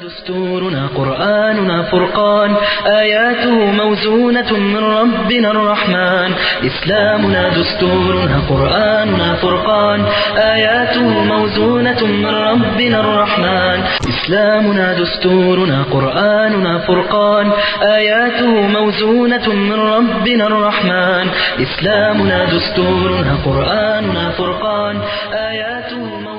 دستورنا قرآننا فرقان آياته موزونة من ربنا الرحمن إسلامنا دستورنا قرآننا فرقان آياته موزونة من ربنا الرحمن إسلامنا دستورنا قرآننا فرقان آياته موزونة من ربنا الرحمن إسلامنا دستورنا قرآننا فرقان آياته موزونة من ربنا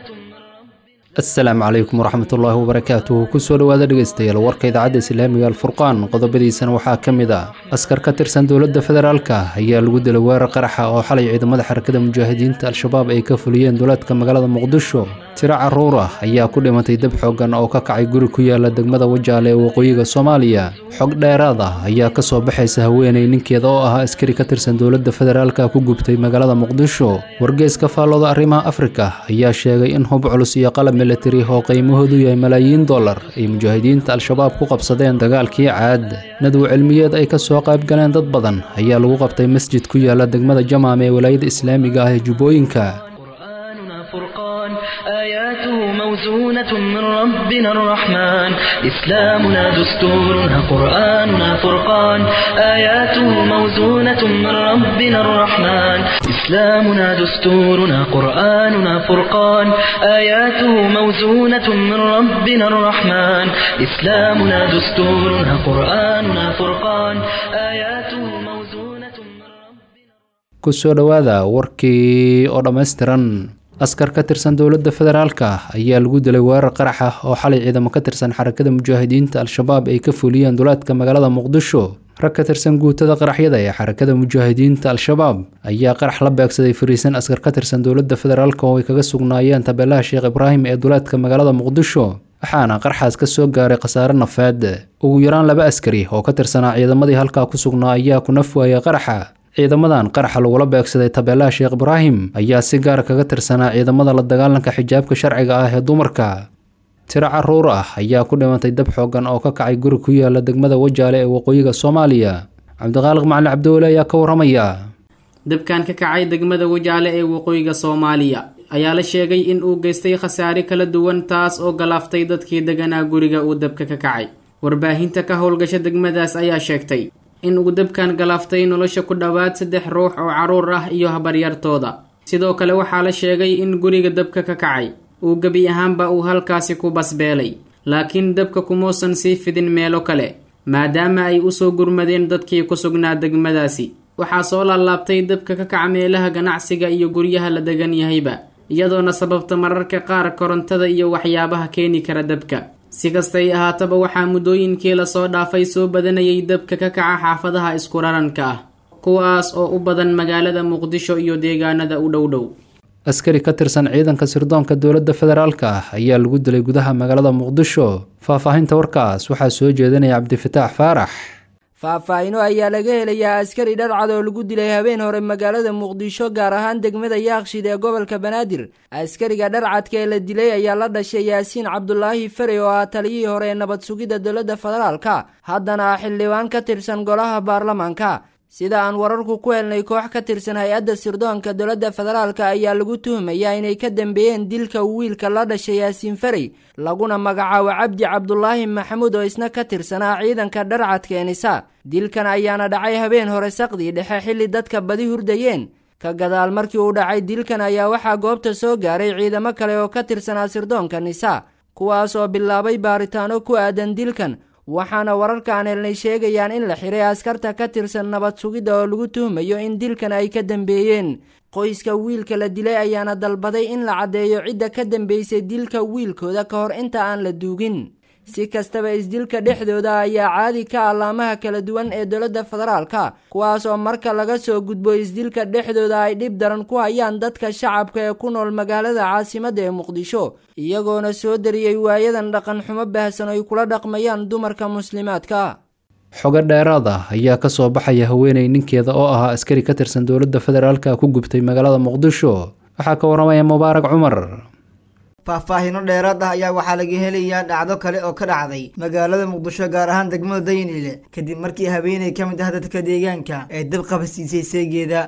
asalaamu calaykum waraxmatullaahi wabarakaatuh kusoo dhowaada dhegeystayaal warka idaacadda islaamiga alfurqaan qodobadiisana waxaa ka mid ah askar ka tirsan dowladda federaalka ayaa lagu dilay weerar qaraxa oo xalay ciidamada xarakada mujaahidiinta al-shabaab ay ka fuliyeen duleedka magaalada muqdisho tiro caruur ah ayaa ku dhimatay dab xoogan oo ka kacay guri ku yaala degmada wajaale ee waqooyiga soomaaliya xog dheeraad ah ayaa kasoo baxaysa haweeney ninkeeda oo ahaa askari ka tirsan dowladda federaalka ku gubtay magaalada muqdisho wargeeska faallooda arrimaha afrika ayaa sheegay in hub culus iyo qalab militari oo qiimahoodu yahay malaayiin dollar ay mujaahidiinta al-shabaab ku qabsadeen dagaalkii caad nadw cilmiyeed ay kasoo qayb galeen dad badan ayaa lagu qabtay masjid ku yaala degmada jamaam ee walaayada islaamiga ah ee jubbooyinka قرآننا فرقان آياته موزونة من ربنا الرحمن إسلامنا دستورنا قرآننا فرقان آياته موزونة من ربنا الرحمن إسلامنا دستورنا قرآننا فرقان آياته موزونة من ربنا الرحمن إسلامنا دستورنا قرآننا فرقان آياته موزونة من ربنا kusoo dhowaada warkii oo dhammaystiran askar ka tirsan dowladda federaalka ayaa lagu dilay weerar qarax ah oo xalay ciidamo ka tirsan xarakada mujaahidiinta al-shabaab ay ka fuliyeen duleedka magaalada muqdisho rag ka tirsan guutada qaraxyada ee xarakada mujaahidiinta al-shabaab ayaa qarax la beegsaday fariisan askar ka tirsan dowladda federaalka oo ay kaga sugnaayeen tabeelaha sheekh ibraahim ee duleedka magaalada muqdisho waxaana qarxaas ka soo gaaray khasaare nafeed ugu yaraan laba askari oo ka tirsanaa ciidamadii halkaa ku sugnaa ayaa ku naf waayay qaraxa ciidamadan qaraxa lagula beegsaday tabeelaha sheekh ibraahim ayaa si gaar kaga tirsanaa ciidamada la dagaalanka xijaabka sharciga ah ee dumarka tiro caruur ah ayaa ku dhimatay dab xoogan oo ka kacay guri ku yaala degmada wajaale ee waqooyiga soomaaliya cabdiqaaliq macali cabdiweli ayaa ka waramaya dabkan ka kacay degmada wajaale ee waqooyiga soomaaliya ayaa la sheegay in uu geystay khasaare kala duwan taas oo galaaftay dadkii deganaa guriga uu dabka ka kacay warbaahinta ka howlgasha degmadaas ayaa sheegtay in uu dabkan galaaftay nolosha ku dhowaad saddex ruux oo carruur ah iyo habaryartooda sidoo kale waxaa la sheegay in guriga dabka ka kacay uu gebi ahaanba uu halkaasi ku basbeelay laakiin dabka kumuusan sii fidin meelo kale maadaama ay usoo gurmadeen dadkii ku sugnaa degmadaasi waxaa soo laalaabtay dabka ka kaca meelaha ganacsiga iyo guryaha la degan yahayba iyadoona sababta mararka qaar korontada iyo waxyaabaha keeni kara dabka si kastay ahaataba waxaa muddooyinkii lasoo dhaafay soo badanayay dabka ka kaca xaafadaha isku raranka ah kuwaas oo u badan magaalada muqdisho iyo deegaanada u dhow dhow askari ka tirsan ciidanka sirdoonka dowladda federaalka ah ayaa lagu dilay gudaha magaalada muqdisho faahfaahinta warkaas waxaa soo jeedinaya cabdifataax faarax faahfaahino ayaa laga helayaa askari dharcad oo lagu dilay habeen hore magaalada muqdisho gaar ahaan degmada yaaqshid ee gobolka banaadir askariga dharcadka ee la dilay ayaa la dhashay yaasiin cabdulaahi fare oo ah taliyihii hore ee nabad sugidda dowladda federaalka haddana ah xildhibaan ka tirsan golaha baarlamaanka sida aan wararku ku helnay koox ka tirsan hay-adda sirdoonka dowladda federaalka ayaa lagu tuhmayaa inay ka dambeeyeen dilka wiilka la dhashay yaasiin farey laguna magacaabo cabdi cabdulaahi maxamuud oo isna ka tirsanaa ciidanka dharcadka enisa dilkan ayaana dhacay habeen hore saqdii dhexe xilli dadka badi hurdayeen ka gadaal markii uu dhacay dilkan ayaa waxaa goobta soo gaaray ciidamo kale oo ka tirsanaa sirdoonka nisa kuwaas oo bilaabay baaritaano ku aadan dilkan waxaana wararka aan helnay sheegayaan in la xiray askarta ka tirsan nabad sugidda oo lagu tuhmayo in dilkan ay ka dambeeyeen qoyska wiilka la dilay ayaana dalbaday in la caddeeyo cidda ka dambeysay dilka wiilkooda ka hor inta aan la duugin si kastaba isdilka dhexdooda ayaa caadi ka allaamaha kala duwan ee dowladda federaalka kuwaas oo marka laga soo gudbo isdilka dhexdooda ay dhib daran ku hayaan dadka shacabka ee ku nool magaalada caasimadda ee muqdisho iyagoona soo dariyey waayadan dhaqan xumo baahsan ay kula dhaqmayaan dumarka muslimaadka xogo dheeraad ah ayaa ka soo baxaya haweeney ninkeeda oo ahaa askari ka tirsan dowladda federaalka ku gubtay magaalada muqdisho waxaa ka waramaya mubaarak cumar faahfaahino dheeraad ah ayaa waxaa laga helayaa dhacdo kale oo ka dhacday magaalada muqdisho gaar ahaan degmada daynile kadib markii habeeney ka mid ah dadka deegaanka ee dab qabasiisay seegeeda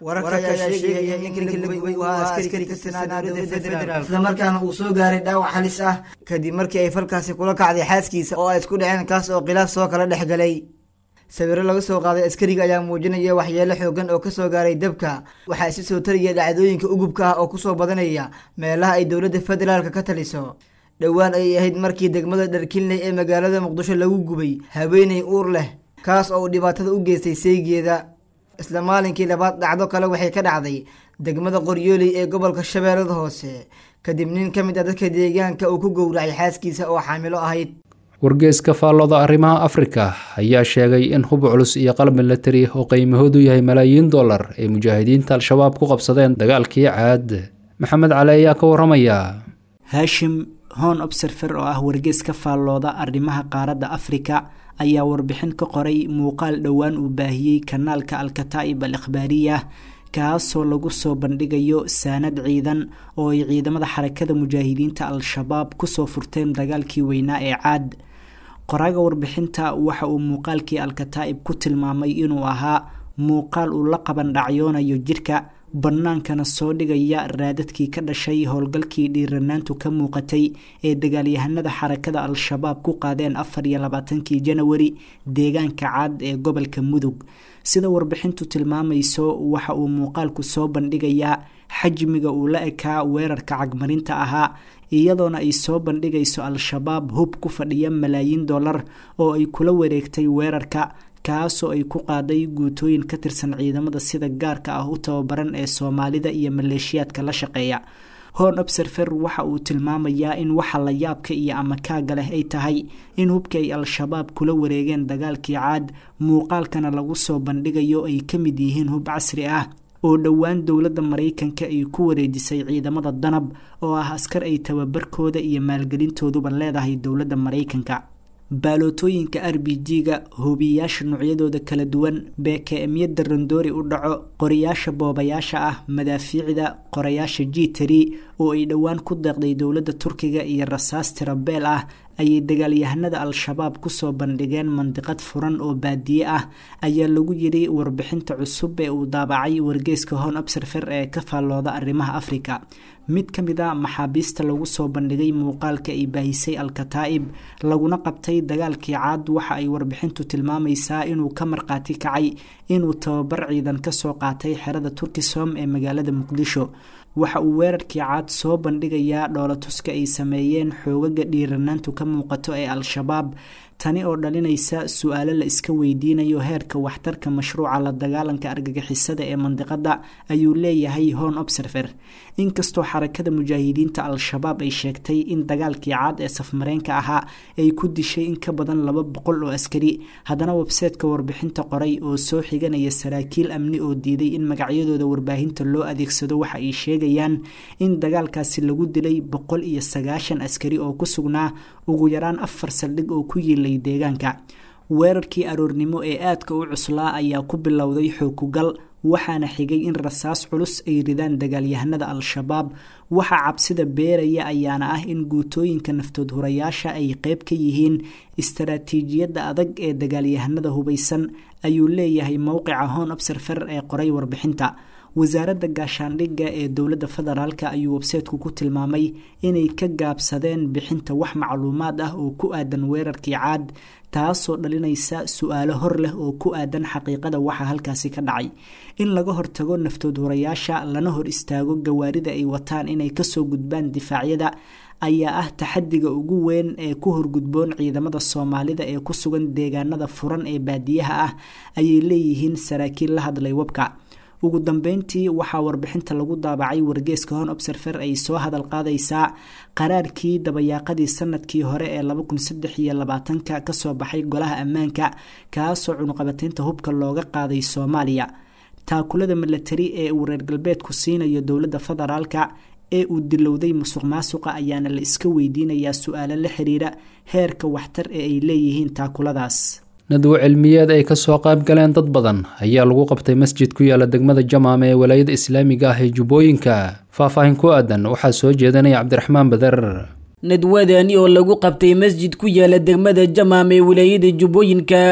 wararka ayaa sheegaya in ninka la gubay uu ahaa askari ka tirsanaa dowladda federaalk islamarkaana uu soo gaaray dhaawac halis ah kadib markii ay falkaasi kula kacday xaaskiisa oo ay isku dhaceen kaas oo khilaaf soo kala dhex galay sawiro laga soo qaaday askariga ayaa muujinaya waxyeelo xoogan oo kasoo gaaray dabka waxaa isi soo taraya dhacdooyinka ugubka ah oo kusoo badanaya meelaha ay dowladda federaalka ka taliso dhowaan ayay ahayd markii degmada dharkinley ee magaalada muqdisho lagu gubay haweeney uur leh kaas oo uu dhibaatada u geystay seygeeda isla maalinkii labaad dhacdo kale waxay ka dhacday degmada qoryooley ee gobolka shabeellada hoose kadib nin ka mid ah dadka deegaanka uu ku gowracay xaaskiisa oo xaamilo ahayd wargeeska faallooda arrimaha afrika ayaa sheegay in hub culus iyo qalab milatari oo qiimahoodu yahay malaayiin dollar ay mujaahidiinta al-shabaab ku qabsadeen dagaalkii caad maxamed cali ayaa ka waramaya haashim hon obserfer oo ah wargees ka faallooda arrimaha qaaradda afrika ayaa warbixin ka qoray muuqaal dhowaan uu baahiyey kanaalka alkataa'ib al ikhbaariya kaasoo lagu soo bandhigayo saanad ciidan oo ay ciidamada xarakada mujaahidiinta al-shabaab kusoo furteen dagaalkii weynaa ee caad qoraaga warbixinta waxa uu muuqaalkii alkataa'ib ku tilmaamay inuu ahaa muuqaal uu la qaban dhacyoonayo jirka bannaankana soo dhigaya raadadkii ka dhashay howlgalkii dhiiranaantu ka muuqatay ee dagaalyahanada xarakada al-shabaab ku qaadeen afar iyo labaatankii janawari deegaanka cad ee gobolka mudug sida warbixintu tilmaamayso waxa uu muuqaalku soo bandhigayaa xajmiga uu la ekaa weerarka cagmarinta ahaa iyadoona ay soo bandhigayso al-shabaab hub ku fadhiya malaayiin dollar oo ay kula wareegtay weerarka kaasoo ay ku qaaday guutooyin ka tirsan ciidamada sida gaarka ah u tababaran ee soomaalida iyo maleeshiyaadka la shaqeeya hon obserfer waxa uu tilmaamayaa in waxa la yaabka iyo amakaaga leh ay tahay in hubkii ay al-shabaab kula wareegeen dagaalkii caad muuqaalkana lagu soo bandhigayo ay ka mid yihiin hub casri ah oo dhowaan dowladda maraykanka ay ku wareejisay ciidamada danab oo ah askar ay tababarkooda iyo maalgelintooduba leedahay dowladda maraykanka baalootooyinka r b g-ga hubiyayaasha noocyadooda kala duwan beeke-emyada randoori u dhaco qorayaasha boobayaasha ah madaafiicda qorayaasha jitari oo ay dhowaan ku deeqday dowladda turkiga iyo rasaas tirabeel ah ayay dagaalyahanada al-shabaab kusoo bandhigeen mandiqad furan oo baadiye ah ayaa lagu yidhi warbixinta cusub ee uu daabacay wargeeska hon obserfer ee ka faallooda arrimaha afrika mid ka mid a maxaabiista lagu soo bandhigay muuqaalka ay baahisay al-kataa'ib laguna qabtay dagaalkii caad waxa ay warbixintu tilmaamaysaa inuu ka marqaati kacay inuu tababar ciidan kasoo qaatay xerada turkisom ee magaalada muqdisho waxa uu weerarkii caad soo bandhigayaa dhoolatuska ay sameeyeen xoogaga dhiiranaantu ka muuqato ee al-shabaab tani oo dhalinaysa su-aalo la iska weydiinayo heerka waxtarka mashruuca la dagaalanka argagixisada ee mandiqada ayuu leeyahay hon observer inkastoo xarakada mujaahidiinta al-shabaab ay sheegtay in dagaalkii caad ee safmareenka ahaa ay ku dishay in ka badan laba boqol oo askari haddana webseetka warbixinta qoray oo soo xiganaya saraakiil amni oo diiday in magacyadooda warbaahinta loo adeegsado waxa ay sheegayaan in dagaalkaasi lagu dilay boqol iyo sagaashan askari oo ku sugnaa ugu yaraan afar saldhig oo ku yiilay deegaanka weerarkii aroornimo ee aadka u cuslaa ayaa ku bilowday xookugal waxaana xigay in rasaas culus ay ridaan dagaalyahanada al-shabaab waxa cabsida beeraya ayaana ah in guutooyinka naftood hurayaasha ay qeyb ka yihiin istaraatiijiyadda adag ee dagaalyahanada hubaysan ayuu leeyahay mowqica hon obserfer ee qoray warbixinta wasaaradda gaashaandhigga ee dowladda federaalk ayuu webseetku ku tilmaamay inay ka gaabsadeen bixinta wax macluumaad ah oo ku aadan weerarkii caad taasoo dhalinaysa su-aalo hor leh oo ku aadan xaqiiqada waxa halkaasi ka dhacay in laga hortago naftood hurayaasha lana hor istaago gawaarida ay wataan inay kasoo gudbaan difaacyada ayaa ah taxadiga ugu weyn ee ku horgudboon ciidamada soomaalida ee ku sugan deegaanada furan ee baadiyaha ah ayay leeyihiin saraakiil la hadlay webka ugu dambeyntii waxaa warbixinta lagu daabacay wargeeska hon obserfer ay soo hadal qaadaysaa qaraarkii dabayaaqadii sanadkii hore ee laba kun saddex iyo labaatanka kasoo baxay golaha ammaanka kaasoo cunuqabateynta hubka looga qaaday soomaaliya taakulada milatari ee uu reer galbeedku siinayo dowladda federaalka ee uu dilowday musuq maasuqa ayaana la iska weydiinayaa su-aalo la xiriira heerka waxtar ee ay leeyihiin taakuladaas nadwo cilmiyeed ay kasoo qayb galeen dad badan ayaa lagu qabtay masjid ku yaala degmada jamaam ee walaayada islaamiga ah ee jubbooyinka faahfaahin ku aadan waxaa soo jeedanaya cabdiraxmaan bader nadwadani oo lagu qabtay masjid ku yaala degmada jamaam ee walaayada jubbooyinka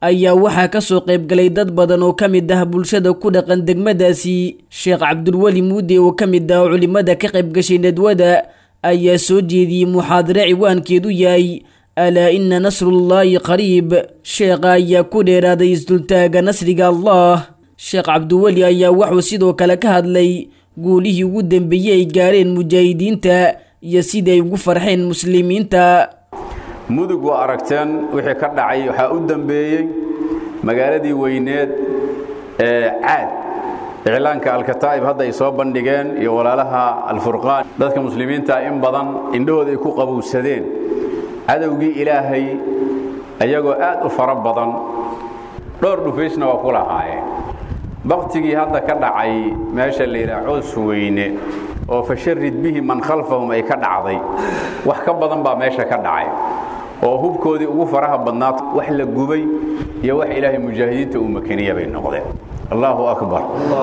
ayaa waxaa kasoo qaybgalay dad badan oo ka mid ah bulshada ku dhaqan degmadaasi sheekh cabdulweli muude oo ka mid ah culimada ka qaybgashay nadwada ayaa soo jeediyey muxaadare ciwaankeedu yahay alaa ina nasrullaahi qariib sheekha ayaa ku dheeraaday isdultaaga nasriga allah sheekh cabdiweli ayaa wuxuu sidoo kale ka hadlay guulihii ugu dambeeyey ay gaareen mujaahidiinta iyo siday ugu farxeen muslimiinta mudug waa aragteen wixii ka dhacay waxaa u dambeeyey magaaladii weyneed ee caad iclaanka alkataa'ib hadda ay soo bandhigeen iyo walaalaha alfurqaan dadka muslimiinta in badan indhahooda ay ku qabowsadeen cadowgii ilaahay ayagoo aad u fara badan dhowr dhufaysna waa ku lahaayeen baktigii hadda ka dhacay meesha la yidhaha coos weyne oo fasharid bihi man khalfahum ay ka dhacday wax ka badan baa meesha ka dhacay oo hubkoodii ugu faraha badnaad wax la gubay iyo wax ilaahay mujaahidiinta uu makaniya bay noqdeen allaahu akbar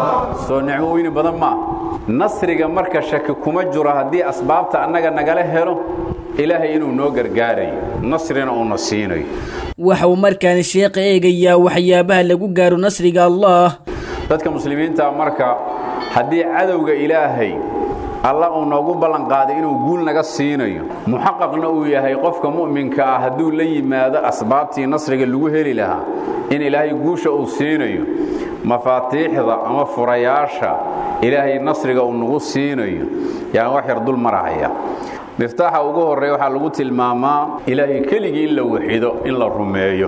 soo nicmo weyni badan maa nasriga marka shaki kuma jiro haddii asbaabta annaga nagala helo ilaahay inuu noo gargaarayo nasrina uuna siinayo waxa uu markaan sheekha eegayaa waxyaabaha lagu gaaro nasriga allah dadka muslimiinta marka haddii cadowga ilaahay alla uu noogu ballanqaaday inuu guul naga siinayo muxaqaqna uu yahay qofka mu'minka ah hadduu la yimaado asbaabtii nasriga lagu heli lahaa in ilaahay guusha uu siinayo mafaatiixda ama furayaasha ilaahay nasriga uu nagu siinayo yaan wax yar dul marahaya miftaaxa ugu horreeya waxaa lagu tilmaamaa ilaahay keligii in la waxido in la rumeeyo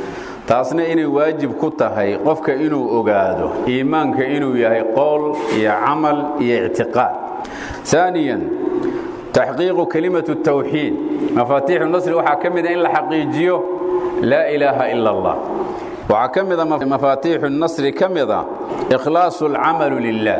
taasna inay waajib ku tahay qofka inuu ogaado iimaanka inuu yahay qowl iyo camal iyo ictiqaad ثانيا تحقيق كلمة التوحيد مفاتيح النصر وحكمد إن لحقيجيه لا إله إلا الله وحكمد مفاتيح النصر كمد إخلاص العمل لله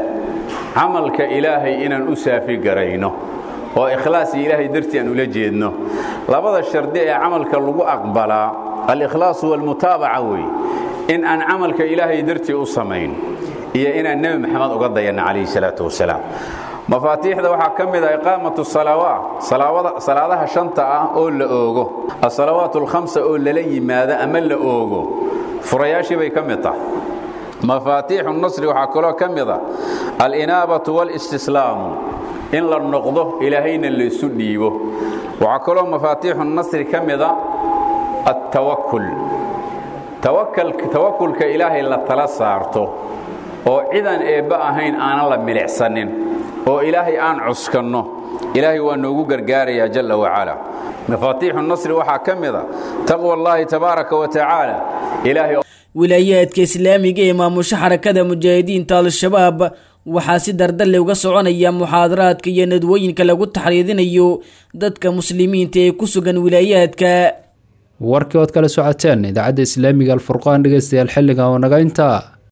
عملك إلهي إن أسافي قرينه وإخلاص إلهي درتي أن ألجيدنه لابد الشردية عملك اللغو أقبلا الإخلاص والمتابعة وي إن أن عملك إلهي درتي أصمين إيا إن النبي محمد أقضينا عليه الصلاة والسلام mafaatiixda waxaa ka mid ah iqaamatu salawaat salaadaha shanta ah oo la oogo asalawaat alkhamsa oo lala yimaado ama la oogo furayaashii bay ka mid tahay mafaatiixu nasri waxaa kaloo ka mid a alinaabatu walistislaamu in la noqdo ilaahayna laysu dhiibo waxaa kaloo mafaatiixu nasri ka mid a attawakul tawakulka ilaahay la tala saarto oo cidan eebba ahayn aanan la milicsanin oo ilaahay aan cuskanno ilaahay waa noogu gargaarayaa jalla wacala mafaatiixu nasri waxaa ka mid a taqwa allaahi tabaaraka wa tacaala ilaahay wilaayaadka islaamiga ee maamusho xarakada mujaahidiinta al-shabaab waxaa si dardalle uga soconaya muxaadaraadka iyo nadwooyinka lagu taxriidinayo dadka muslimiinta ee ku sugan wilaayaadka warkii ood kala socoteen idaacadda islaamiga alfurqaan dhegeystayaal xilligan oo naga intaa